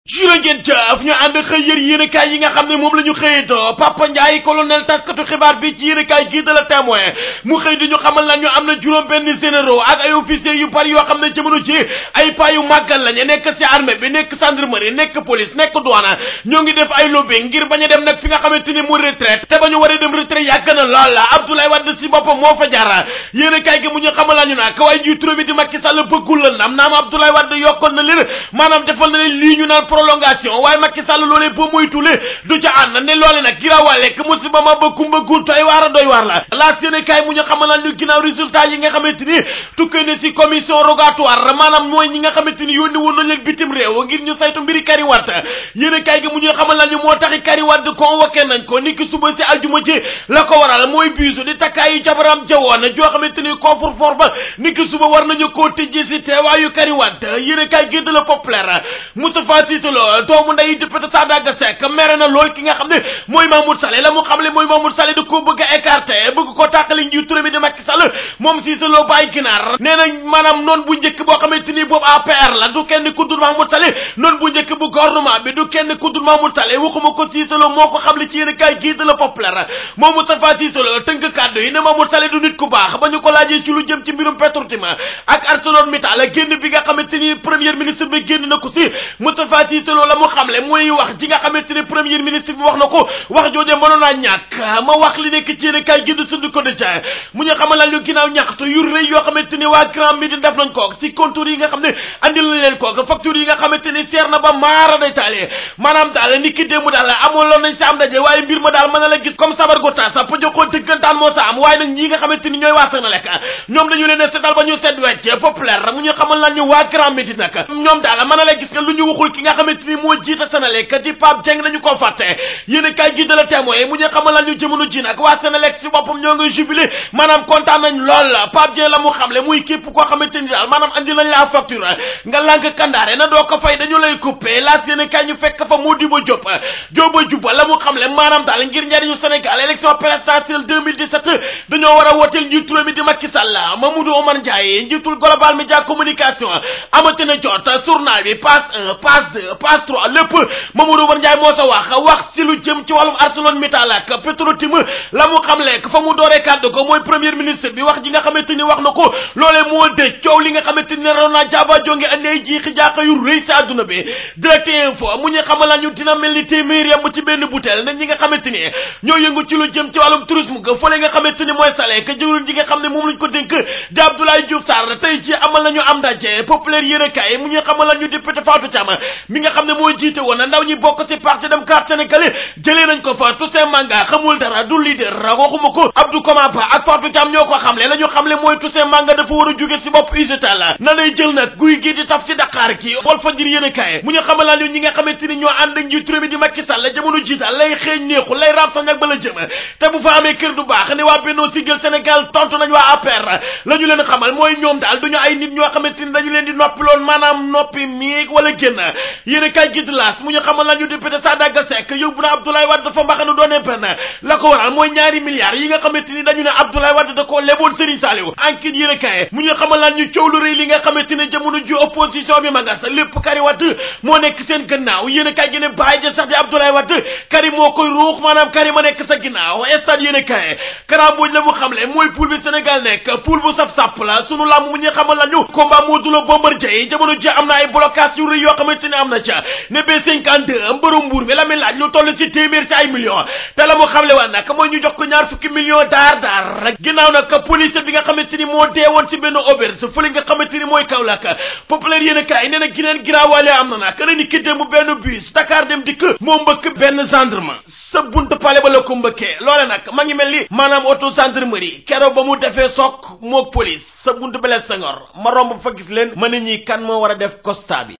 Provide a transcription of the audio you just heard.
juró ngeen jëf ñu ànd xëy yër yéenekaay yi nga xam ne moom la ñu xëyatoo Papa Ndiaye colonel taskatu xibaar bi ci yéenekaay gii de la témoin mu xëy di ñu xamal lan ñu am na juróom benn généraux ak ay officiers yu bari yoo xam ne jamono ci ay paa yu màggal lañu nekk ci armée bi nekk gendarmerie nekk police nekk douane ñoo ngi def ay lobbying ngir bañ a dem nag fi nga xamante ni mu retraite te ba ñu war a dem retraite yàgg na lool Abdoulaye Wade ci boppam moo fa jaar yéenekaay gi mu ñu xamal lan ñu nag waaye njiitu réew mi di Macky Sall bëggul la ndam naam Abdoulaye Wade yokkoon na leen maanaam defal na leen lii ñu naan prolongation waaye Macky Sall loolee boo moytule du ca ànd ne loole nag giraawaale k musiba ma ba kumba guur doy waar a doy waar la laas yéene kaay mu ñu xamal ñu ginnaaw résultat yi nga xamante ni tukkee ne ci commission rogatoire maanaam mooy ñi nga xamante ni yónni woon nañ leen bitim réew ngir ñu saytu mbiri Karim Wade yéene kaay gi mu ñu xamal ñu moo taxi Karim Wade convoqué nañ ko niki suba ci aljuma ji la ko waral mooy biisu di takkaayu jabaram jawoon joo xamante ni coffre-fort ba niki suba war nañu koo tijji ci teewaayu Karim Wade yéene kaay gi de la populaire Moustapha Cissé Lo doomu nday député Sadaga Seck mere na lool ki nga xam ne mooy Mahmoud Saleh la mu xam le mooy Mahmoud Saleh da koo bëgg a écarter bëgg ko tàqali njiitu réew mi di Macky Sall moom Cissé Lo bàyyi ginaar nee na maanaam noonu bu njëkk boo xamante ni boobu APR la du kenn ku dul Mahmoud Saleh noonu bu njëkk bu gouvernement bi du kenn ku dul Mahmoud Saleh waxuma ko Cissé Lo moo ko xam le ci yéen kaay gii de la populaire moom Moustapha Cissé Lo tënk kàddu yi ne Mahmoud Saleh du nit ku baax ba ñu ko laajee ci lu jëm ci mbirum Petrotim ak ArcelorMittal génn bi nga xamante ni premier ministre bi génn na ko si Moustapha Cissé Lo la mu xamle mooy wax ji nga xamante ni premier ministre bi wax na ko wax jooje mënoon naa ñàkk ma wax li nekk ci yéen kay gind suñu ko dëcc mu ñu xamal ñu ginnaaw ñaxtu yu rëy yoo xamante ni waa Grand Médine def nañ ko ci contour yi nga xam ne andil nañ leen ko facture yi nga xamante ni seer na ba maara day taale maanaam daal ni ki démb daal amoon loon nañ sa am daje waaye mbir ma daal mën na la gis comme sabar gu tas pa joxoo dëggantaan moo sa am waaye nag ñi nga xamante ni ñooy waa Senelec ñoom dañu leen a seetal ba ñu seet wecc populaire mu ñu xamal lan ñu waa Grand Médine nag ñoom daal mën na la gis que lu ñu waxul ki nga xamante ni moo jiite Senelec di Pape Dieng dañu ko fàtte yéen kay gi de la témoin mu ñu xamal lan ñu jëmono ji nag waa Senelec si boppam ñoo ngi jubilé maanaam kontaan nañ lool Pape Dieng la mu xamle muy képp koo xamante ni daal maanaam andi nañ la facture nga lànk kandaare na doo ko fay dañu lay coupé laas yéen kay ñu fekk fa Modibo Diop Diop Diouba la mu xamle maanaam daal ngir njariñu Sénégal élection présidentielle 2017 dañoo war a wooteel njiitu réew mi di Macky Sall Mamadou Oumar Ndiaye njiitul Global Média Communication amati na jot journal bi passe 1 passe 2 passe 3 lépp Mamadou Oumar Ndiaye moo sa wax wax ci lu jëm ci wàllum ArcelorMittal ak Petrotim la mu xam lekk fa mu dooree kàddu ko mooy premier ministre bi wax ji nga xamante ni wax na ko loolee moo dëj coow li nga xamante ni naroon naa jaaba jonge andi ay jiixi jaaxa yu rëy si àdduna bi direct info mu ñu xamal ñu dina mel ni téeméer yamb ci benn butéel ne ñi nga xamante ni ñoo yëngu ci lu jëm ci wàllum tourisme ga fële nga xamante ni mooy sale ka jëwriñ ji nga xam ne moom lañ ko dénk di Abdoulaye Diouf Sarr tey ci amal nañu am ndaje populaire yéen a kaay mu ñu xamal ñu député Fatou Thiam mi nga xam ne moo jiite woon ndaw ñi bokk ci parti démocrate sénégalais jëlee nañ ko fa Toussaint Manga xamul dara du leader waxuma ko Abdou Koma Ba ak Fatou Thiam ñoo ko xamle la ñu xamle mooy Toussaint Manga dafa war a jóge ci bopp UGTAL na lay jël nag guy gi di taf ci Dakar gi Walf Fadjri yéen a kaay mu ñu xamal ñu ñi nga xamante ni ñoo ànd ak njiitu réew mi di Macky Sall jamono jiital lay xeeñ neexul lay raam sañ ak ba la jëm te bu fa amee kër du baax ne waa Benno Siggil Sénégal tontu nañ waa APR la ñu leen xamal mooy ñoom daal duñu ay nit ñoo xamante ni dañu leen di noppi loon maanaam noppi miig wala génn yéen a kaay gi di laas mu ñu xamal la ñu député Sadaga Seck yóbbu na Abdoulaye Wade dafa mbaxanu doone benn la ko waral mooy ñaari milliards yi nga xamante ni dañu ne Abdoulaye Wade da koo leboon Serigne Saliou enquête yéen a kaay mu ñu xamal la ñu coow lu rëy li nga xamante ne jamono ji opposition bi ma nga sa lépp Karim Wade moo nekk seen gannaaw yéen a kaay gi ne bàyyi ja sax di Abdoulaye Wade Karim moo koy ruux maanaam Karim a nekk sa ginnaaw stade yéen a kaay karambooj la mu xamle mooy poule bi Sénégal nekk poule bu saf sàpp la sunu làmb mu ñu xamal la ñu combat Modou Lo Bombardier jamono ji am na ay blocage yu rëy yoo xamante ne am na ca ne B52 mbëru mbuur mi la muy laaj lu toll ci téeméer ci ay millions te la mu xamle waa nag mooy ñu jox ko ñaar fukki millions daar daar rek ginnaaw nag police bi nga xamante ni moo deewoon ci benn auberge fële nga xamante ni mooy Kaolack populaire yéen a kaay nee na gineen giraawaale am na nag na ni ki démb benn bus Dakar dem dikk moo mbëkk benn gendarme sa buntu pale ba la ko mbëkkee loole nag ma ngi mel ni maanaam auto gendarmerie keroog ba mu defee sook mook police sa buntu bele Senghor ma romb fa gis leen ma ne ñi kan moo war a def constat bi